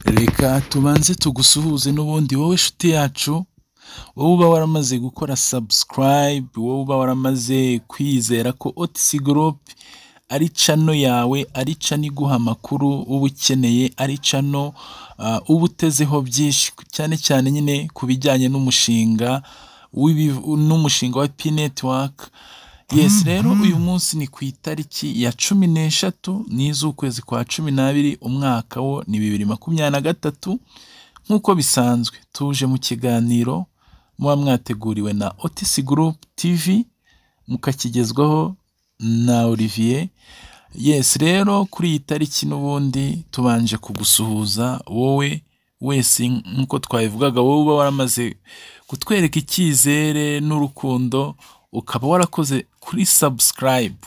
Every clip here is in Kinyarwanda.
Reka tubanze tugusuhuze n'ubundi wowe nshuti yacu, wowe uba waramaze gukora sabusikarayibe, wowe uba waramaze kwizera ko otisi gurupe ari cano yawe, ari cano iguha amakuru uba ukeneye, ari cano uba utezeho byinshi cyane cyane nyine ku bijyanye n'umushinga n'umushinga wa pi netiwaka, yesi rero uyu munsi ni ku itariki ya cumi n'eshatu n'iz'ukwezi kwa cumi n'abiri, umwaka wo ni bibiri makumyabiri na gatatu, nk'uko bisanzwe tuje mu kiganiro muba mwateguriwe na otisi gurupe tivi, mukakigezwaho na Olivier, yesi rero kuri iyi tariki n'ubundi tubanje kugusuhuza wowe wese nk'uko twabivugaga, wowe uba waramaze kutwereka icyizere n'urukundo, ukaba warakoze kuri sabusikarayibe,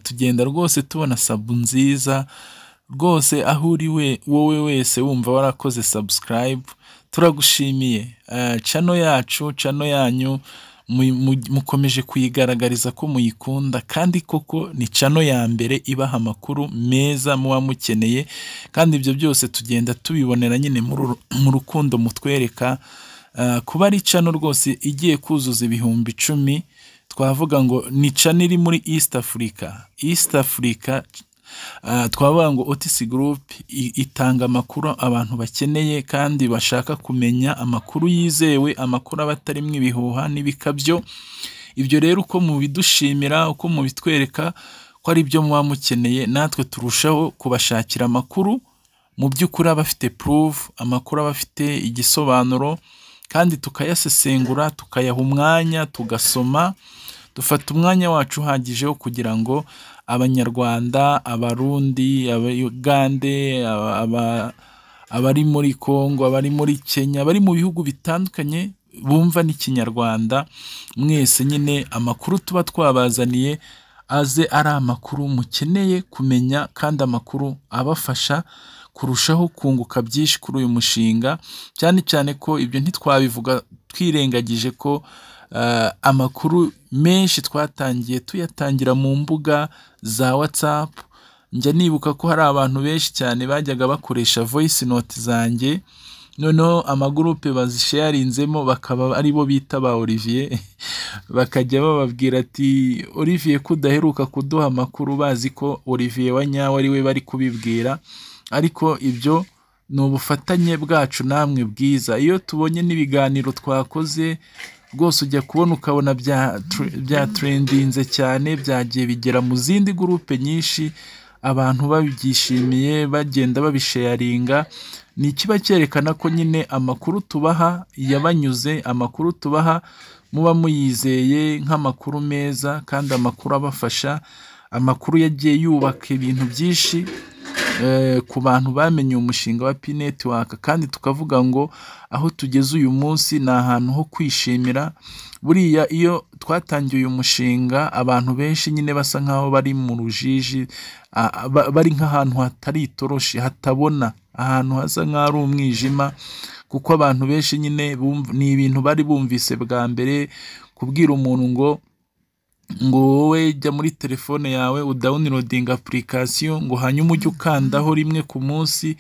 tugenda rwose tubona sabu nziza rwose aho uri wowe wese wumva warakoze sabusikarayibe, turagushimiye, cano yacu, cano yanyu mukomeje kuyigaragariza ko muyikunda kandi koko ni cano ya mbere ibaha amakuru meza muba mukeneye kandi ibyo byose tugenda tubibonera nyine mu rukundo mutwereka, kuba ari cano rwose igiye kuzuza ibihumbi icumi, twavuga ngo ni cano iri muri isite Afurika, isite Afurika twavuga ngo otisi gurupe itanga amakuru abantu bakeneye kandi bashaka kumenya, amakuru yizewe, amakuru aba atarimo ibihuha n'ibikabyo, ibyo rero uko mubidushimira, uko mubitwereka ko ari byo muba mukeneye, natwe turushaho kubashakira amakuru mu by'ukuri aba afite puruvu, amakuru aba afite igisobanuro kandi tukayasesengura, tukayaha umwanya, tugasoma, dufata umwanya wacu uhagije wo kugira ngo Abanyarwanda, Abarundi, Abagande, abari muri Kongo, abari muri Kenya, abari mu bihugu bitandukanye bumva n'Ikinyarwanda, mwese nyine amakuru tuba twabazaniye aze ari amakuru mukeneye kumenya kandi amakuru abafasha kurushaho kunguka byinshi kuri uyu mushinga, cyane cyane ko ibyo ntitwabivuga twirengagije ko amakuru menshi twatangiye tuyatangira mu mbuga za watsapu, njya nibuka ko hari abantu benshi cyane bajyaga bakoresha voyisi noti zanjye, noneho amagurupe bazisheyarinzemo bakaba aribo bita ba Olivier, bakajya bababwira ati Olivier ko udaheruka kuduha amakuru bazi ko Olivier wa nyawe ari we bari kubibwira, ariko ibyo ni ubufatanye bwacu namwe bwiza, iyo tubonye n'ibiganiro twakoze rwose ujya kubona ukabona byaterendinze cyane, byagiye bigera mu zindi gurupe nyinshi, abantu babyishimiye bagenda babisheyaringa, ni ikiba cyerekana ko nyine amakuru tubaha yabanyuze, amakuru tubaha muba muyizeye nk'amakuru meza kandi amakuru abafasha, amakuru yagiye yubaka ibintu byinshi ku bantu bamenye umushinga wa pi netiwaka kandi tukavuga ngo aho tugeze uyu munsi ni ahantu ho kwishimira, buriya iyo twatangiye uyu mushinga abantu benshi nyine basa nk'aho bari mu rujiji, bari nk'ahantu hatari itoroshi hatabona, ahantu hasa nk'aho ari umwijima kuko abantu benshi nyine ni ibintu bari bumvise bwa mbere, kubwira umuntu ngo ngo wowe jya muri telefone yawe udawunirodinge apulikasiyo ngo hanyuma ujye ukandaho rimwe ku munsi,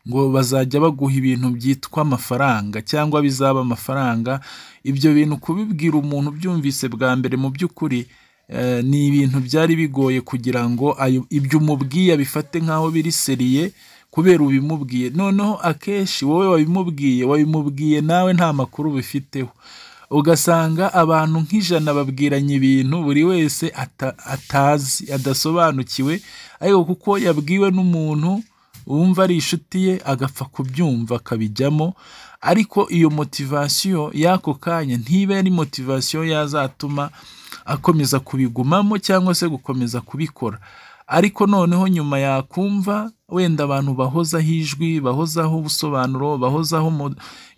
ngo bazajya baguha ibintu byitwa amafaranga cyangwa bizaba amafaranga, ibyo bintu kubibwira umuntu ubyumvise bwa mbere mu by'ukuri ni ibintu byari bigoye kugira ngo ibyo umubwiye abifate nk'aho biri seriye kubera ubimubwiye, noneho akenshi wowe wabimubwiye, wabimubwiye nawe nta makuru ubifiteho, ugasanga abantu nk'ijana babwiranye ibintu buri wese atazi adasobanukiwe, ariko kuko yabwiwe n'umuntu wumva ari inshuti ye agapfa kubyumva akabijyamo, ariko iyo motivasiyo y'ako kanya ntiba ari motivasiyo yazatuma akomeza kubigumamo cyangwa se gukomeza kubikora, ariko noneho nyuma yakumva wenda abantu bahozaho ijwi, bahozaho ubusobanuro, bahozaho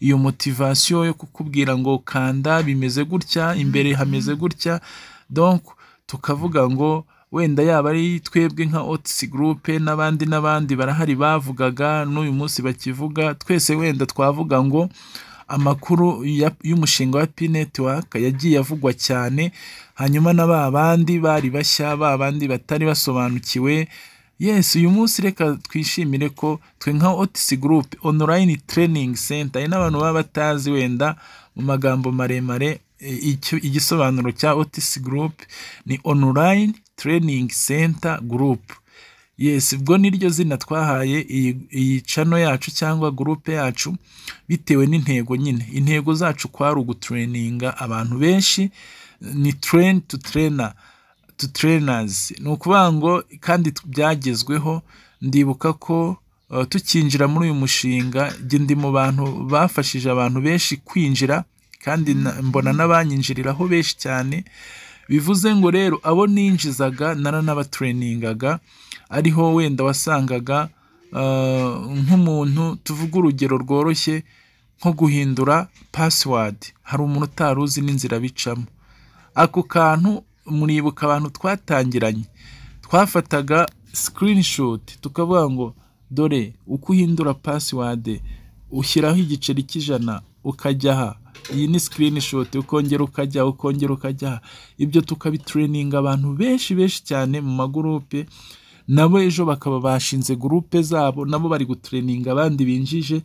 iyo motivasiyo yo kukubwira ngo kanda bimeze gutya, imbere hameze gutya, donke tukavuga ngo wenda yaba ari twebwe nka otisi gurupe n'abandi n'abandi barahari bavugaga n'uyu munsi bakivuga, twese wenda twavuga ngo amakuru y'umushinga wa pi netiwaka yagiye avugwa cyane, hanyuma na ba bandi bari bashya, ba bandi batari basobanukiwe yesi uyu munsi reka twishimire ko twe nka otisi gurupe onorayini tereyiningi senta hari n'abantu baba batazi wenda mu magambo maremare icyo igisobanuro cya otisi gurupe ni onorayini tereyiningi senta gurupe yesi ubwo niryo zina twahaye iyi cano yacu cyangwa gurupe yacu bitewe n'intego nyine intego zacu kwari ugutureyininga abantu benshi ni tureni tu turena tu turenazi ni ukuvuga ngo kandi byagezweho ndibuka ko tukinjira muri uyu mushinga ndi mu bantu bafashije abantu benshi kwinjira kandi mbona n'abanyinjiriraho benshi cyane bivuze ngo rero abo ninjizaga naranabatureningaga ariho wenda wasangaga nk'umuntu tuvuga urugero rworoshye nko guhindura pasiwadi hari umuntu utari uzi n'inzira bicamo ako kantu muribuka abantu twatangiranye twafataga sikirinishuti tukavuga ngo dore uko uhindura pasiwade ushyiraho igiceri cy'ijana ukajya aha iyi ni sikirinishuti ukongera ukajya ukongera ukajya aha ibyo tukabitureninga abantu benshi benshi cyane mu magurupe nabo ejo bakaba bashinze gurupe zabo nabo bari gutureninga abandi binjije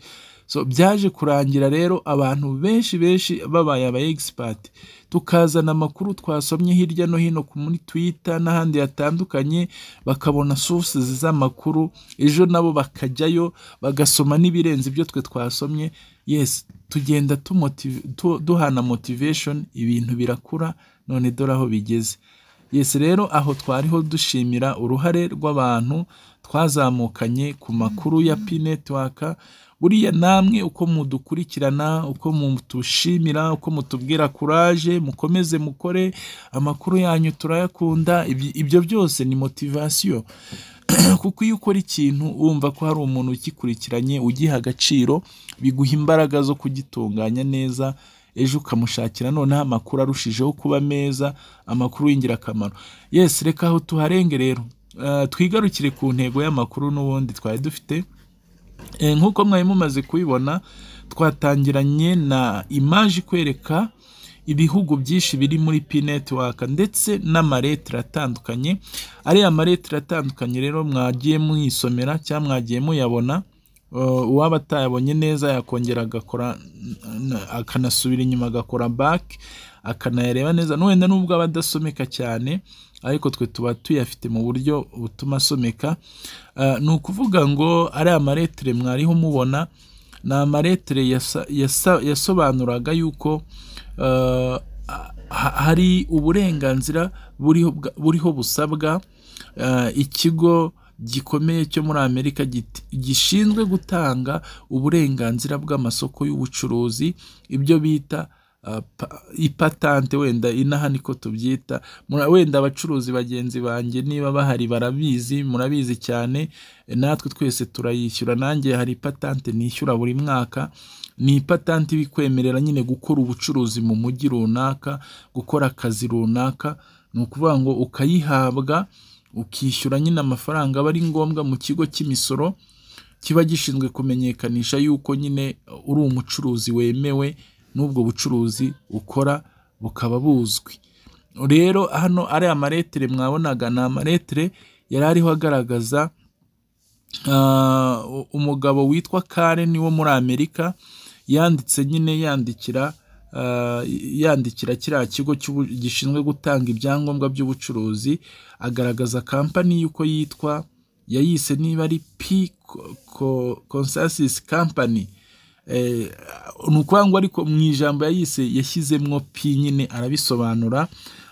byaje kurangira rero abantu benshi benshi babaye aba egisipati tukazana amakuru twasomye hirya no hino muri twita n'ahandi hatandukanye bakabona sources z'amakuru ejo nabo bakajyayo bagasoma n'ibirenze ibyo twe twasomye yesi tugenda duhana motivation ibintu birakura none dore aho bigeze yesi rero aho twariho dushimira uruhare rw'abantu twazamukanye ku makuru ya pi netiwaka buriya namwe uko mudukurikirana uko mutushimira uko mutubwira kuraje mukomeze mukore amakuru yanyu turayakunda ibyo byose ni motivasiyo kuko iyo ukora ikintu wumva ko hari umuntu ugikurikiranye ugiha agaciro biguha imbaraga zo kugitunganya neza ejo ukamushakira noneho amakuru arushijeho kuba meza amakuru y'ingirakamaro yesi reka aho tuharenge rero twigarukire ku ntego y'amakuru n'ubundi twari dufite nk'uko mwari mumaze kubibona twatangiranye na imaje ikwereka ibihugu byinshi biri muri pi netiwaka ndetse n'amaletire atandukanye ariya maletire atandukanye rero mwagiye mwisomera cyangwa mwagiye muyabona uwaba atayabonye neza yakongera agakora akanasubira inyuma agakora baki akanayareba neza n'uwenda n'ubwo aba adasomeka cyane ariko twe tuba tuyafite mu buryo butuma asomeka ni ukuvuga ngo ariya maletire mwariho mubona ni amaletire yasobanuraga yuko hari uburenganzira buriho busabwa ikigo gikomeye cyo muri amerika gishinzwe gutanga uburenganzira bw'amasoko y'ubucuruzi ibyo bita ipatante wenda inaha niko tubyita wenda abacuruzi bagenzi banjye niba bahari barabizi murabizi cyane natwe twese turayishyura nanjye hari ipatante nishyura buri mwaka ni ipatante ibikwemerera nyine gukora ubucuruzi mu mujyi runaka gukora akazi runaka ni ukuvuga ngo ukayihabwa ukishyura nyine amafaranga aba ari ngombwa mu kigo cy'imisoro kiba gishinzwe kumenyekanisha yuko nyine uri umucuruzi wemewe n'ubwo bucuruzi ukora bukaba buzwi rero hano ari amaletire mwabonaga ni amaletire yari ariho agaragaza umugabo witwa Karen wo muri amerika yanditse nyine yandikira yandikira kiriya kigo gishinzwe gutanga ibyangombwa by'ubucuruzi agaragaza kampani y'uko yitwa yayise niba ari pi consasisi kampani ni ukuvuga ngo ariko mu ijambo yayise yashyizemo pi nyine arabisobanura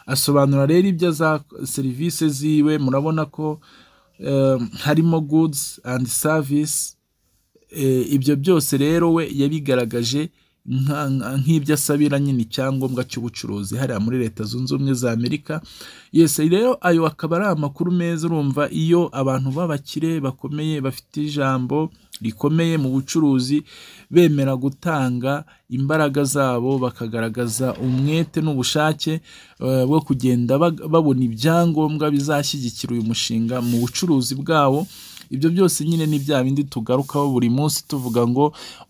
asobanura rero ibyo za serivisi ziwe murabona ko harimo goods and service ibyo byose rero we yabigaragaje nk'ibyo asabira nyine icyangombwa cy'ubucuruzi hariya muri leta zunze ubumwe za amerika yose rero ayo akaba ari amakuru meza urumva iyo abantu b'abakire bakomeye bafite ijambo rikomeye mu bucuruzi bemera gutanga imbaraga zabo bakagaragaza umwete n'ubushake bwo kugenda babona ibyangombwa bizashyigikira uyu mushinga mu bucuruzi bwabo ibyo byose nyine ni bya bindi tugarukaho buri munsi tuvuga ngo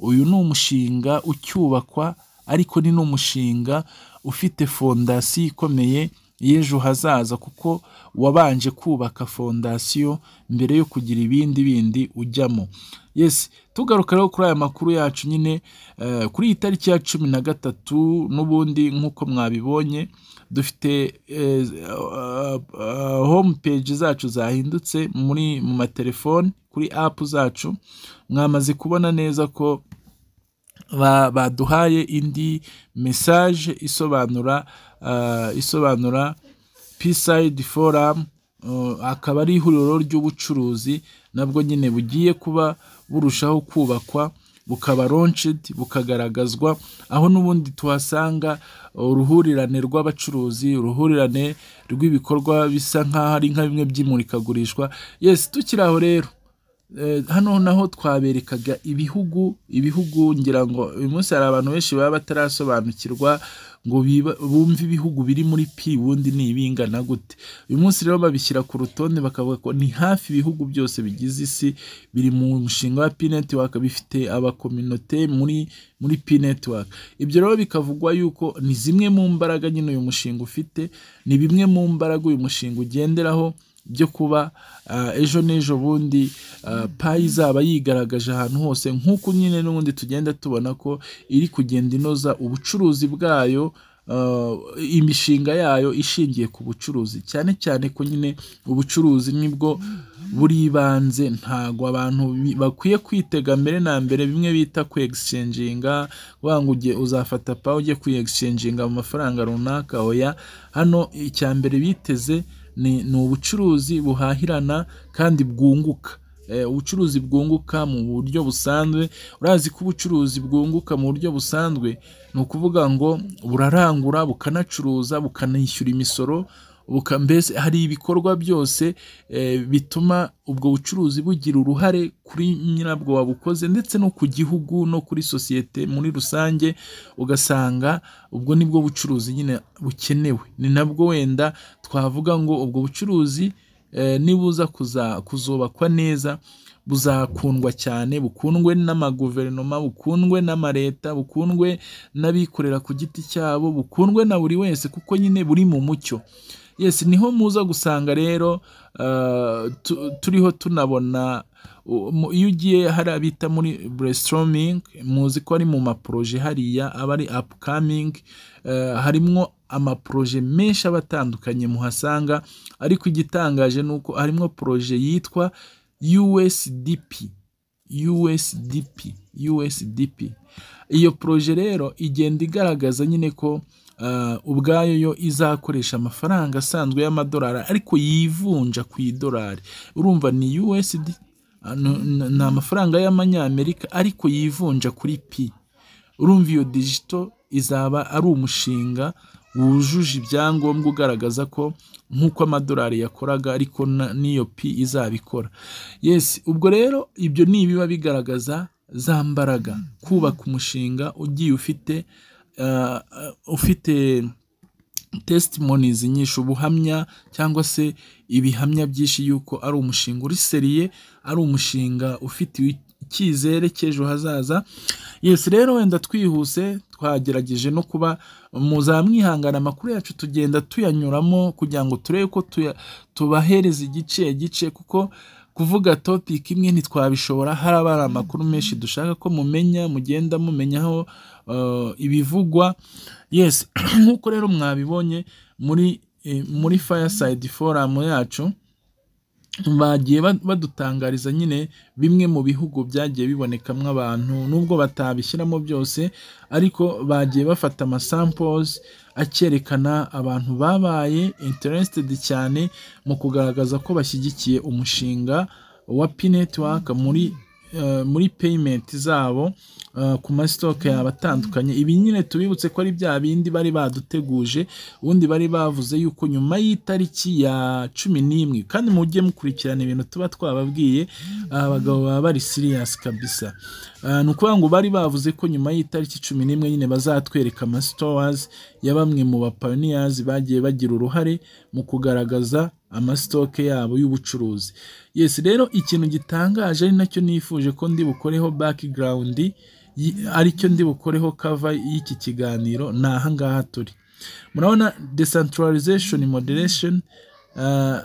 uyu ni umushinga ucyubakwa ariko ni n'umushinga ufite fondasiyo ikomeye y'ejo hazaza kuko wabanje kubaka fondasiyo mbere yo kugira ibindi bindi ujyamo yesi tugaruka rero kuri aya makuru yacu nyine eh, kuri iyi tariki ya cumi na gatatu n'ubundi nk'uko mwabibonye dufite eh, ah, ah, home page zacu zahindutse muri mu matelefoni kuri apu zacu mwamaze kubona neza ko ba- baduhaye indi mesaje isobanura ah, isobanura pisayidi foramu akaba ari ihuriro ry'ubucuruzi nabwo nyine bugiye kuba burushaho kubakwa bukaba ronshidi bukagaragazwa aho n'ubundi tuhasanga uruhurirane rw'abacuruzi uruhurirane rw'ibikorwa bisa nk'aho ari nka bimwe by'imurikagurishwa yesi tukiri aho rero Eh, hano naho twaberekaga ibihugu ibihugu ngira ngo uyu munsi hari abantu benshi baba batarasobanukirwa ngo biba- bumve ibihugu biri muri pi ubundi ni ibingana gute uyu munsi rero babishyira ku rutonde bakavuga ko ni hafi ibihugu byose bigize isi biri mu mushinga wa pi netiwaka bifite abakominote muri muri pi netiwaka ibyo rero bikavugwa yuko ni zimwe mu mbaraga nyine uyu mushinga ufite ni bimwe mu mbaraga uyu mushinga ugenderaho byo kuba ah, ejo n'ejo bundi ah, payi izaba yigaragaje ahantu hose nk'uko nyine n'ubundi tugenda tubona ko iri kugenda inoza ubucuruzi bwayo ah, imishinga yayo ishingiye ku bucuruzi cyane cyane ko nyine ubucuruzi nibwo buribanze ntago abantu bi- bakwiye kwitega mbere na mbere bimwe bita ku egiscenjinga kuvuga ngo ujye uzafata pawe ujye ku egiscenjinga mu mafaranga runaka oya hano icya mbere biteze ni, ni ubucuruzi buhahirana kandi bwunguka Eh, ubucuruzi bwunguka mu buryo busanzwe urazi ko ubucuruzi bwunguka mu buryo busanzwe ni ukuvuga ngo burarangura bukanacuruza bukanishyura imisoro buka mbese hari ibikorwa byose eh, bituma ubwo bucuruzi bugira uruhare kuri nyirabwo wabukoze ndetse no ku gihugu no kuri sosiyete muri rusange ugasanga ubwo nibwo bucuruzi nyine bukenewe ni nabwo wenda twavuga ngo ubwo bucuruzi eh, nibuza kuza- kuzubakwa neza buzakundwa cyane bukundwe n'amaguverinoma bukundwe n'amareta bukundwe n'abikorera ku giti cyabo bukundwe na buri wese kuko nyine buri mu mucyo yesi niho muza gusanga rero ah, tu- turiho tunabona u- mu- iyo ugiye hari abita muri brainstorming muzi ko ari mu maporoje hariya aba ari upcoming eh, harimwo amaporoje menshi aba atandukanye muhasanga ariko igitangaje ni uko harimo poroje yitwa USDP USDP USDP iyo poroje rero igenda igaragaza nyine ko ah, ubwayo yo izakoresha amafaranga asanzwe y'amadolari ariko yivunja ku idolari urumva ni USD ah, n- n- ni amafaranga y'amanyamerika ariko yivunja kuri pi urumva iyo digito izaba ari umushinga wujuje ibyangombwa ugaragaza ko nk'uko amadolari yakoraga ariko na- n'iyo pi izabikora yesi ubwo rero ibyo ni ibiba bigaragaza za mbaraga kubaka umushinga ugiye ufite ah, ah, ufite testimonies nyinshi ubuhamya cyangwa se ibihamya byinshi yuko ari umushinga uri seriye ari umushinga ufite icyizere cy'ejo hazaza yesi rero wenda twihuse twagerageje no kuba muzamwihangana amakuru yacu tugenda tuyanyuramo kugira ngo turebe ko tuya- tubahereza igice igice kuko kuvuga topic imwe ntitwabishobora haraba hari amakuru menshi dushaka ko mumenya mugenda mumenyaho eh, ibivugwa yes nk'uko rero mwabibonye muri eh, muri fireside forum yacu bagiye ba- badutangariza nyine bimwe mu bihugu byagiye bibonekamo abantu nubwo batabishyiramo byose ariko bagiye bafata amasamples acyerekana abantu babaye interested cyane mu kugaragaza ko bashyigikiye umushinga wa P network muri eh, muri payment zabo eh, ku masitoke yaba atandukanye ibi nyine tubibutse ko ari bya bindi bari baduteguje ubundi bari bavuze yuko nyuma y'itariki ya cumi n'imwe kandi mujye mukurikirana ibintu tuba twababwiye aba bagabo baba bari siriyasi kabisa Ah, ni ukuvuga ngo bari bavuze ko nyuma y'itariki cumi n'imwe nyine bazatwereka amasitowazi ya bamwe mu bapaniyazi bagiye bagira uruhare mu kugaragaza amasitoke yabo y'ubucuruzi yesi rero ikintu gitangaje ari nacyo nifuje ko ndi bukoreho background yi- aricyo ndi bukoreho kava y'iki kiganiro ni ahangaha turi murabona decentralization moderation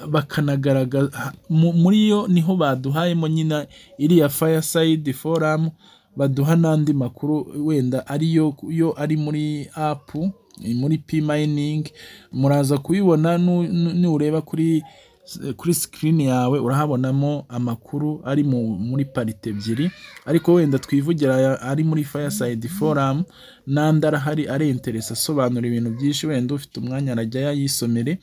bakanagaragaza muri yo niho baduhayemo nyine iriya fireside forum baduha n'andi makuru wenda ariyo yo ari muri apu muri p mining muraza kubibona nureba kuri kuri sikirini yawe urahabonamo amakuru ari muri parite ebyiri ariko wenda twivugira ari muri fireside forum n'andi arahari ari interesi asobanura ibintu byinshi wenda ufite umwanya arajya yayisomere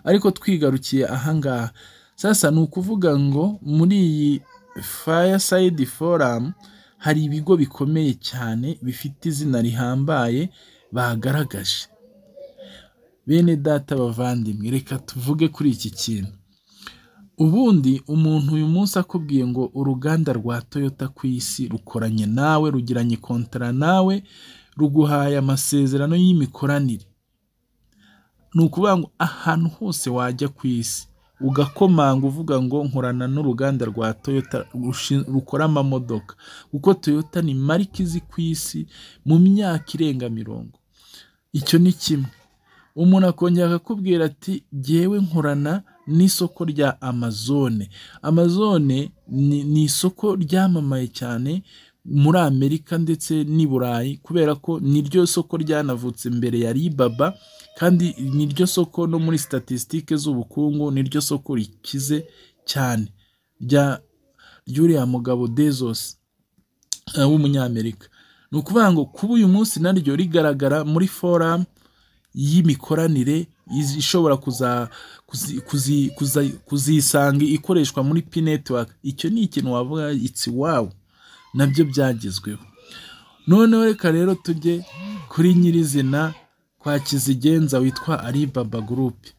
ariko twigarukiye ahangaha sasa ni ukuvuga ngo muri iyi fireside forum hari ibigo bikomeye cyane bifite izina rihambaye bagaragaje bene data bavandimwe reka tuvuge kuri iki kintu ubundi umuntu uyu munsi akubwiye ngo uruganda rwa toyota ku isi rukoranye nawe rugiranye kontara nawe ruguhaye amasezerano y'imikoranire ni ukuvuga ngo ahantu hose wajya ku isi ugakomanga uvuga ngo nkorana n'uruganda rwa toyota rukora amamodoka kuko toyota ni marike izi ku isi mu myaka irenga mirongo icyo ni kimwe umuntu akongera akakubwira ati jyewe nkorana n'isoko rya amazone amazone ni isoko ryamamaye cyane muri amerika ndetse n'i burayi kubera ko niryo soko ryanavutse mbere ya ribaba kandi niryo soko no muri statisitike z'ubukungu niryo soko rikize cyane ry'uriya mugabo dezosi w'umunyamerika ni ukuvuga ngo kuba uyu munsi naryo rigaragara muri foramu y'imikoranire ishobora kuzisanga ikoreshwa muri p network icyo ni ikintu wavuga itsi wawu nabyo byagezweho noneho reka rero tujye kuri nyirizina kwa kizigenza witwa alibaba gurupe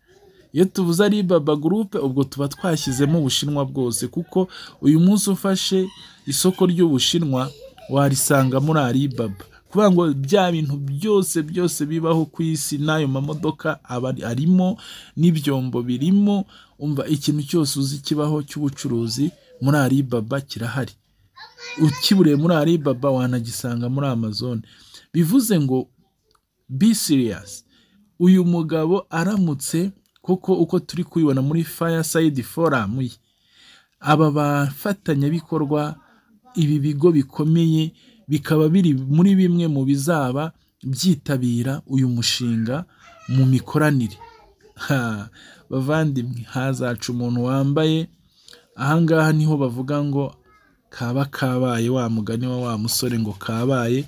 iyo tuvuze alibaba gurupe ubwo tuba twashyizemo ubushinwa bwose kuko uyu munsi ufashe isoko ry'ubushinwa warisanga muri alibaba kuvuga ngo bya bintu byose byose bibaho ku isi n'ayo mamodoka aba arimo n'ibyombo birimo umva ikintu cyose uzi kibaho cy'ubucuruzi muri alibaba kirahari ukiburiye muri alibaba wanagisanga muri amazone bivuze ngo be serious uyu mugabo aramutse kuko uko turi kubibona muri fireside forum ye aba bafatanyabikorwa ibi bigo bikomeye bikaba biri muri bimwe mu bizaba byitabira uyu mushinga mu mikoranire bavandimwe hazaca umuntu wambaye ahangaha niho bavuga ngo kaba kabaye wa mugani wa wa musore ngo kabaye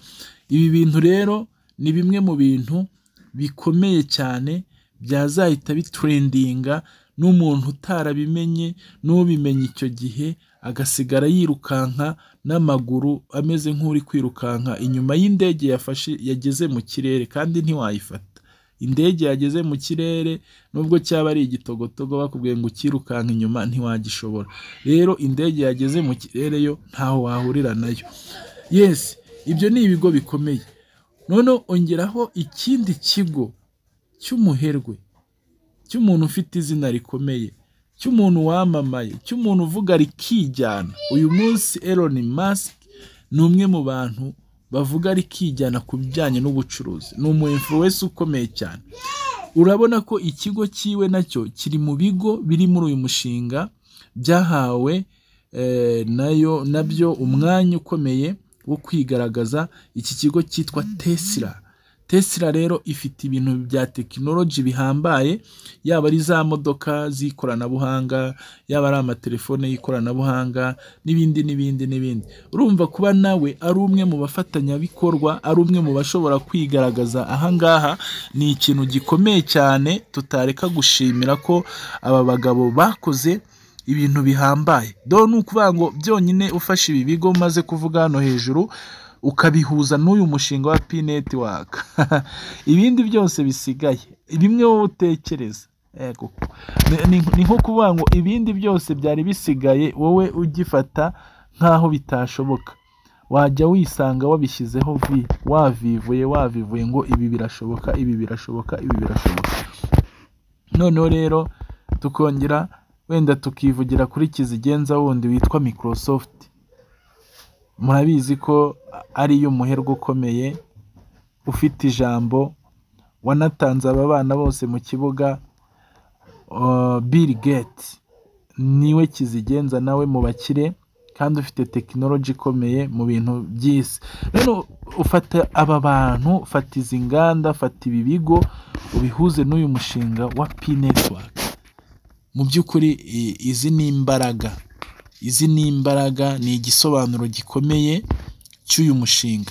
ibi bintu rero ni bimwe mu bintu bikomeye cyane byazahita bitrendinga n'umuntu utarabimenye n'ubimenye icyo gihe agasigara yirukanka n'amaguru ameze nk'uri kwirukanka inyuma y'indege yafashe yageze mu kirere kandi ntiwayifata indege yageze mu kirere nubwo cyaba ari igitogotogo bakubwiye ngo ukirukanka inyuma ntiwagishobora rero indege yageze mu kirere yo ntaho wahurira nayo yesi ibyo ni ibigo bikomeye noneho ongeraho ikindi kigo cy'umuherwe cy'umuntu ufite izina rikomeye cy'umuntu wamamaye cy'umuntu uvuga rikijyana uyu munsi Elon Musk ni umwe mu bantu bavuga rikijyana ku bijyanye n'ubucuruzi ni umu influence ukomeye cyane urabona ko ikigo cyiwe nacyo kiri mu bigo biri muri uyu mushinga byahawe nayo nabyo umwanya ukomeye wo kwigaragaza iki kigo cyitwa Tesla Tesla rero ifite ibintu bya tekinoloji bihambaye yaba ari za modoka z'ikoranabuhanga yaba ari amatelefone y'ikoranabuhanga n'ibindi n'ibindi n'ibindi urumva kuba nawe ari umwe mu bafatanyabikorwa ari umwe mu bashobora kwigaragaza ahangaha ni ikintu gikomeye cyane tutareka gushimira ko aba bagabo bakoze ibintu bihambaye dore ni ukuvuga ngo byonyine ufashe ibi bigo umaze kuvuga hano hejuru ukabihuza n'uyu mushinga wa p netiwaka ibindi byose bisigaye bimwe wowe utekereza ni nko kuvuga ngo ibindi byose byari bisigaye wowe ugifata nk'aho bitashoboka wajya wisanga wabishyizeho vi wavivuye wavivuye ngo ibi birashoboka ibi birashoboka ibi birashoboka noneho rero tukongera wenda tukivugira kuri kizigenza wundi witwa microsoft murabizi ko ariyo muherwe ukomeye ufite ijambo wanatanze aba bana bose mu kibuga Bill Gates niwe kizigenza nawe mu bakire kandi ufite tekinoloji ikomeye mu bintu by'isi rero ufata aba bantu fata izi nganda fata ibi bigo ubihuze n'uyu mushinga wa pi netiwaka mu by'ukuri i- izi ni imbaraga izi ni imbaraga ni igisobanuro gikomeye cy'uyu mushinga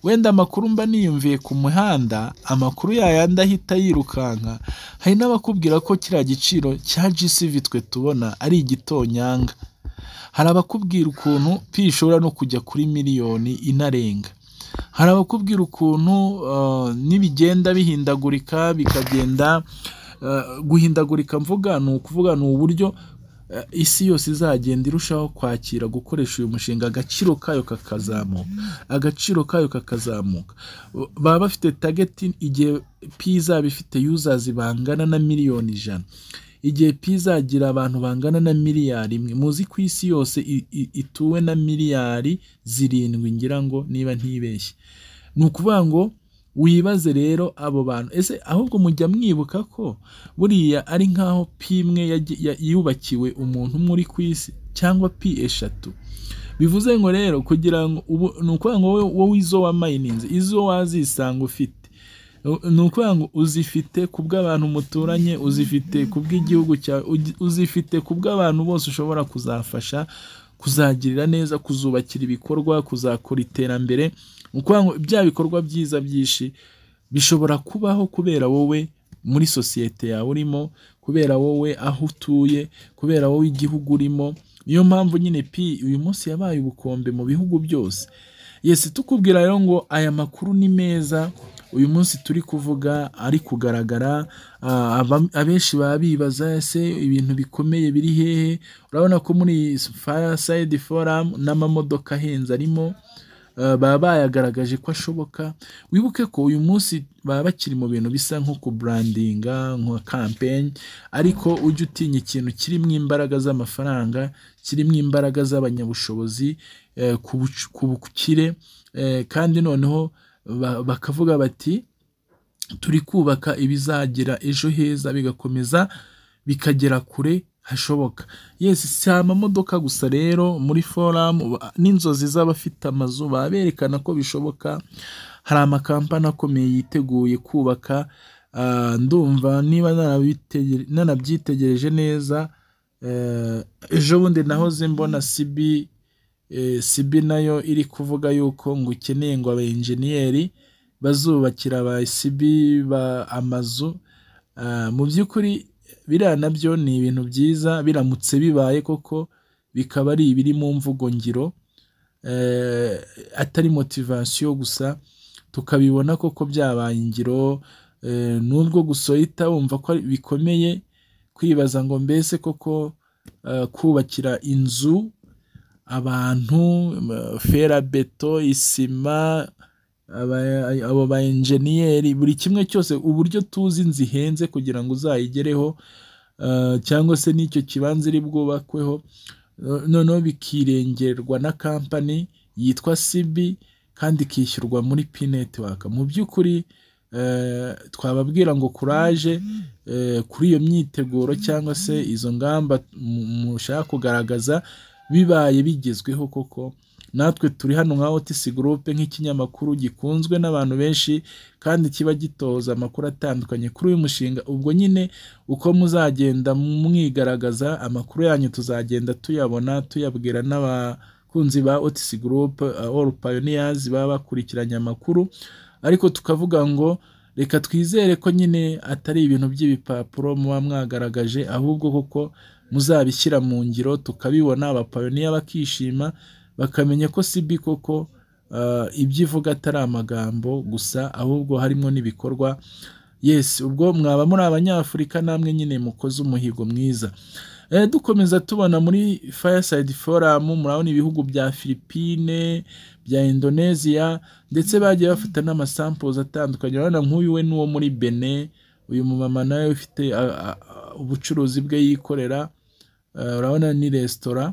wenda amakuru mba niyumviye ku muhanda amakuru yayandi ahita yirukanka hari n'abakubwira ko kiriya giciro cya jisivi twe tubona ari igitonyanga hari abakubwira ukuntu pi ishobora no kujya kuri miliyoni inarenga hari abakubwira ukuntu uh, n'ibigenda bihindagurika bikagenda uh, guhindagurika mvuga ni ukuvuga ni uburyo uh, isi yose izagenda irushaho kwakira gukoresha uyu mushinga agaciro kayo kakazamuka agaciro kayo kakazamuka Uh, baba bafite tageti igihe pi izaba ifite yuzazi bangana na miliyoni ijana igihe pi izagira abantu bangana na miliyari imwe muzi ko isi yose i- i- ituwe na miliyari zirindwi ngira ngo niba ntibeshye ni ukuvuga ngo wibaze rero abo bantu ese ahubwo mujya mwibuka ko buriya ari nk'aho pi imwe yagi- ya- yubakiwe umuntu umwe uri ku isi cyangwa pi eshatu bivuze ngo rero kugira ngo ubu ni ukuvuga ngo wowe wowe izo wamayininze izo wazisanga ufite ni ukuvuga ngo uzifite ku bw'abantu muturanye uzifite ku bw'igihugu cyawe ugi- uzifite ku bw'abantu bose ushobora kuzafasha kuzagirira neza kuzubakira ibikorwa kuzakora iterambere ni ukuvuga ngo bya bikorwa byiza byinshi bishobora kubaho kubera wowe muri sosiyete yawe urimo kubera wowe aho utuye kubera wowe igihugu urimo niyo mpamvu nyine pi uyu munsi yabaye ubukombe mu bihugu byose yesi tukubwira rero ngo aya makuru ni meza uyu munsi turi kuvuga ari kugaragara ah, aba- abenshi baba bibaza ese ibintu bikomeye biri hehe urabona ko muri sayidi foramu n'amamodoka ahenze arimo Uh, baba bayagaragaje ko ashoboka wibuke ko uyu munsi baba bakiri mu bintu bisa nko kuburandinga nka kampeni ariko ujye utinya ikintu kirimo imbaraga z'amafaranga kirimo imbaraga z'abanyabushobozi eh, ku buc- ku bukire eh, kandi noneho ba- bakavuga bati turi kubaka ibizagira ejo heza bigakomeza bikagera kure hashoboka yesi si amamodoka gusa rero muri foramu ba- n'inzozi z'abafite amazu baba berekana ko bishoboka hari amakampani akomeye yiteguye kubaka ah, ndumva niba narabitege- nanabyitegereje neza eh, ejo bundi nahoze mbona sibi eh, sibi nayo iri kuvuga yuko ngo ukeneye ngo abayenjeniyeri bazubakira aba esibi ba amazu Ah, mu by'ukuri biriya nabyo ni ibintu byiza biramutse bibaye koko bikaba ari ibiri mu mvugo ngiro eh, atari motivasiyo gusa tukabibona koko byabaye ingiro eh, n'ubwo gusohita wumva ko ari- bikomeye kwibaza ngo mbese koko eh, kubakira inzu abantu eh, ferabeto isima aba- abo ba enjeniyeri buri kimwe cyose uburyo tuzi inzu ihenze kugira ngo uzayigereho eh, cyangwa se n'icyo kibanza iri bwubakweho eh, noneho bikirengerwa na kampani yitwa sibi kandi ikishyurwa muri pi netiwaka mu by'ukuri eh, twababwira ngo kuraje eh, kuri iyo myiteguro cyangwa se izo ngamba mu- mushaka kugaragaza bibaye bigezweho koko natwe turi hano nka otisi gurupe nk'ikinyamakuru gikunzwe n'abantu benshi kandi kiba gitoza amakuru atandukanye kuri uyu mushinga ubwo nyine uko muzagenda mwigaragaza amakuru yanyu tuzagenda tuyabona tuyabwira n'abakunzi ba otisi gurupe all pioneers baba bakurikiranye amakuru ariko tukavuga ngo reka twizere ko nyine atari ibintu by'ibipapuro muba mwagaragaje ahubwo kuko muzabishyira mu ngiro tukabibona abapayoniya bakishima bakamenya ko sibi koko ah, ibyo ivuga atari amagambo gusa ahubwo harimo n'ibikorwa yesi ubwo mwaba muri abanyafurika namwe nyine mukoze umuhigo mwiza Eh, dukomeza tubona muri fireside forum murabona ibihugu bya philippine bya indonesia ndetse bagiye bafata n'amasamples atandukanye urabona nk'uyu we n'uwo muri bene uyu mumama nawe ufite a- a- a- ubucuruzi bwe yikorera Eh, urabona ni resitora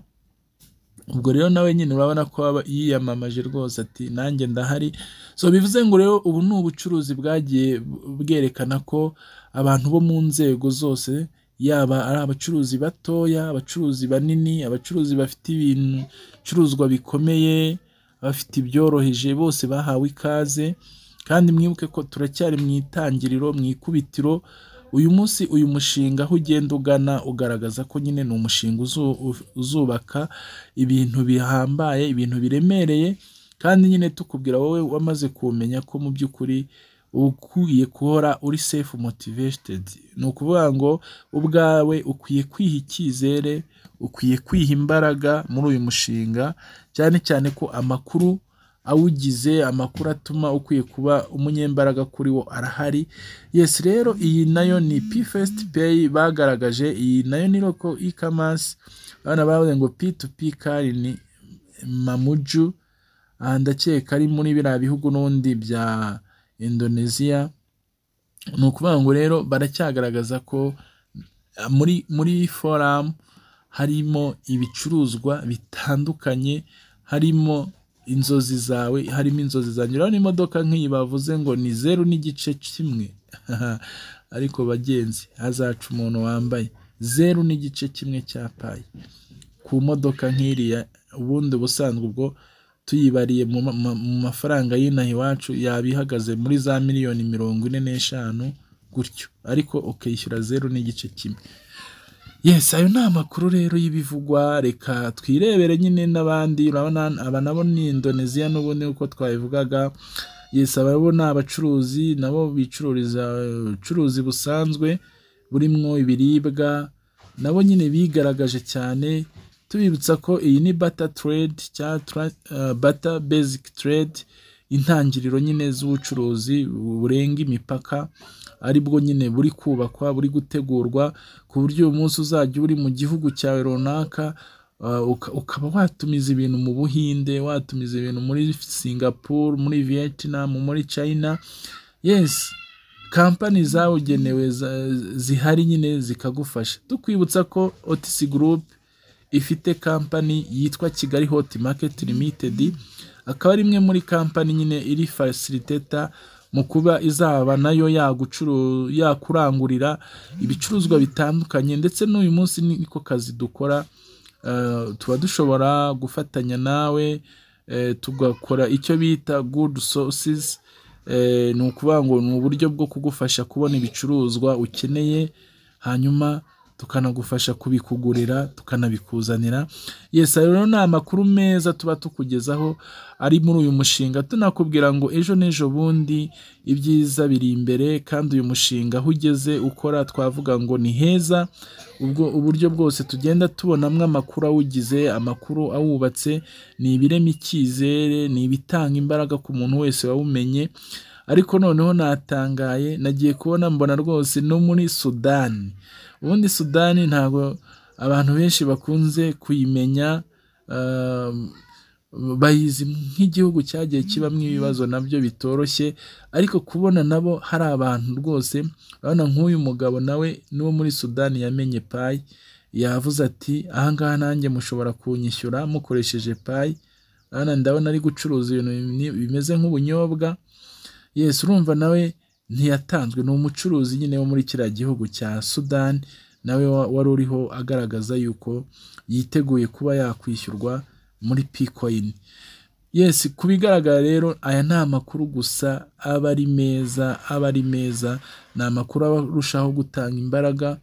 ubwo rero nawe nyine urabona ko yiyamamaje rwose ati nanjye ndahari so bivuze ngo rero ubu ni ubucuruzi bwagiye bwerekana ko abantu bo mu nzego zose yaba ari abacuruzi batoya abacuruzi banini abacuruzi bafite ibicuruzwa bikomeye abafite ibyoroheje bose bahawe ikaze kandi mwibuke ko turacyari mu itangiriro mu ikubitiro uyu munsi uyu mushinga aho ugenda ugana ugaragaza ko nyine ni umushinga uzubaka ibintu bihambaye ibintu biremereye kandi nyine tukubwira wowe wamaze kumenya ko mu by'ukuri ukwiye guhora uri sefu motiveshitedi ni ukuvuga ngo ubwawe ukwiye kwiha icyizere ukwiye kwiha imbaraga muri uyu mushinga cyane cyane ko amakuru awugize amakuru atuma ukwiye kuba umunyembaraga kuri wo arahari yes rero iyi nayo ni pifesiti peyi bagaragaje iyi nayo ni roko ikamasi abana bavuze ngo pi tu pi kari ni mamuju ndakeka ari muri biriya bihugu n'ubundi bya indoneziya ni ukuvuga ngo rero baracyagaragaza ko muri muri foramu harimo ibicuruzwa bitandukanye harimo inzozi zawe harimo inzozi zanjye urabona imodoka nk'iyi bavuze ngo ni zeru n'igice kimwe ariko bagenzi hazaca umuntu wambaye zeru n'igice kimwe cya payi ku modoka nk'iriya ubundi ubusanzwe ubwo tuyibariye mu mafaranga y'inaha iwacu yaba ihagaze muri za miliyoni mirongo ine n'eshanu gutyo ariko ukishyura zeru n'igice kimwe yes ayo ni amakuru rero y'ibivugwa reka twirebere nyine n'abandi urabona aba nabo ni indoneziya n'ubundi uko twabivugaga yes aba ni abacuruzi nabo bicururiza ubucuruzi busanzwe burimo ibiribwa nabo nyine bigaragaje cyane tubibutsa ko iyi ni bata teredi cyangwa bata beziki teredi intangiriro nyine z'ubucuruzi burenga imipaka ari bwo nyine buri kubakwa buri gutegurwa ku buryo uyu munsi uzajya uri mu gihugu cyawe runaka ukaba watumiza ibintu mu buhinde watumiza ibintu muri singapuru muri vietnam muri china yesi kampani zabugenewe zihari nyine zikagufasha tukwibutsa ko otisi gurupe ifite kampani yitwa kigali hoti maketi limitedi akaba ari imwe muri kampani nyine iri fasiriteta mu kuba izaba nayo yakurangurira ibicuruzwa bitandukanye ndetse n'uyu munsi niko kazi dukora tuba dushobora gufatanya nawe tugakora icyo bita gudu sosizi ni ukuvuga ngo ni uburyo bwo kugufasha kubona ibicuruzwa ukeneye hanyuma tukanagufasha kubikugurira tukanabikuzanira yes rero ni amakuru meza tuba tukugezaho ari muri uyu mushinga tunakubwira ngo ejo n'ejo bundi ibyiza biri imbere kandi uyu mushinga aho ugeze ukora twavuga ngo ni heza ubwo uburyo bwose tugenda tubonamo amakuru awugize amakuru awubatse ni ibirema icyizere ni ibitanga imbaraga ku muntu wese wawumenye ariko noneho natangaye nagiye kubona mbona rwose no muri sudani ubundi sudani ntabwo abantu benshi bakunze kuyimenya bayizi nk'igihugu cyagiye kibamo ibibazo nabyo bitoroshye ariko kubona nabo hari abantu rwose urabona nk'uyu mugabo nawe n'uwo muri sudani yamenye payi yavuze ati ahangaha nanjye mushobora kunyishyura mukoresheje payi ndabona ari gucuruza ibintu bimeze nk'ubunyobwa Yesu urumva nawe ntiyatanzwe ni umucuruzi nyine wo muri kiriya gihugu cya sudani nawe wari uriho agaragaza yuko yiteguye kuba yakwishyurwa muri pikoyini yesi ku bigaragara rero aya ni amakuru gusa aba ari meza aba ari meza ni amakuru arushaho gutanga imbaraga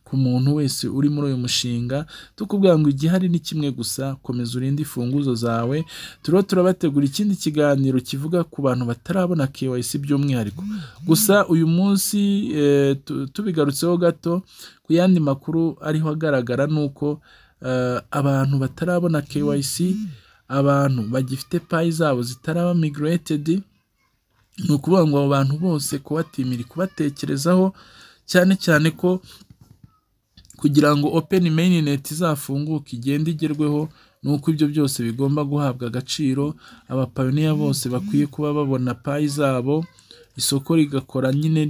ku muntu wese uri muri uyu mushinga tukubwira ngo igihari ni kimwe gusa komeza urinde imfunguzo zawe turiho turabategura ikindi kiganiro kivuga ku bantu batarabona KYC by'umwihariko gusa uyu munsi tubigarutseho gato ku yandi makuru ariho agaragara ni uko abantu batarabona KYC abantu bagifite payi zabo zitaraba migiretedi ni ukuvuga ngo abo bantu bose kubatimira kubatekerezaho cyane cyane ko kugira ngo openi meyineti izafunguke igende igerweho ni uko ibyo byose bigomba guhabwa agaciro abapayoniya bose bakwiye kuba babona payi zabo isoko rigakora nyine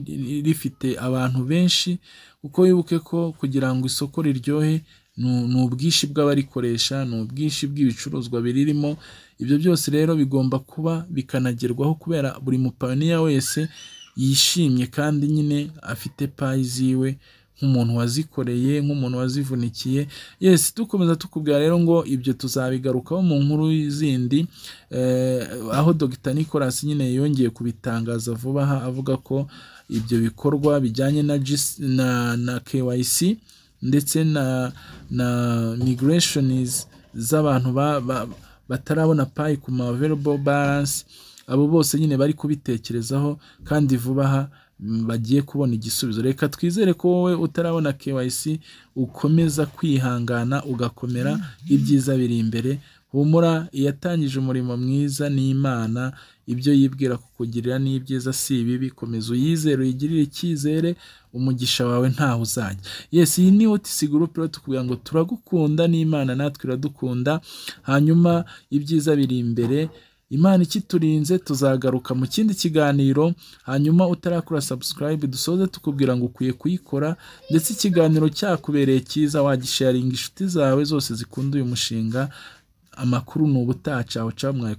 rifite abantu benshi kuko wibuke ko kugira ngo isoko riryohe ni ubwinshi bw'abarikoresha ni ubwinshi bw'ibicuruzwa biririmo ibyo byose rero bigomba kuba bikanagerwaho kubera buri mupaniya wese yishimye kandi nyine afite payi ziwe nk'umuntu wazikoreye nk'umuntu wazivunikiye yesi dukomeza tukubwira rero ngo ibyo tuzabigarukaho mu nkuru zindi aho dogita nicolas nyine yongeye kubitangaza vuba aha avuga ko ibyo bikorwa bijyanye na na KYC ndetse na na migrationiz z'abantu batarabona payi ku ma available balance abo bose nyine bari kubitekerezaho kandi vuba aha bagiye kubona igisubizo reka twizere ko wowe utarabona KYC ukomeza kwihangana ugakomera ibyiza biri imbere humura iyatangije umurimo mwiza n'imana ibyo yibwira kukugirira ni ibyiza si ibibi komeza uyizere uyigirire icyizere umugisha wawe ntaho uzajya yesi iyi ni otisi gurupe rero tukubwira ngo turagukunda n'imana natwe iradukunda hanyuma ibyiza biri imbere imana ikiturinze tuzagaruka mu kindi kiganiro hanyuma utarakora subscribe dusoze tukubwira ngo ukwiye kuyikora ndetse ikiganiro cyakubereye cyiza wagisharinga inshuti zawe zose zikunda uyu mushinga amakuru ni ubutaha cawe cawe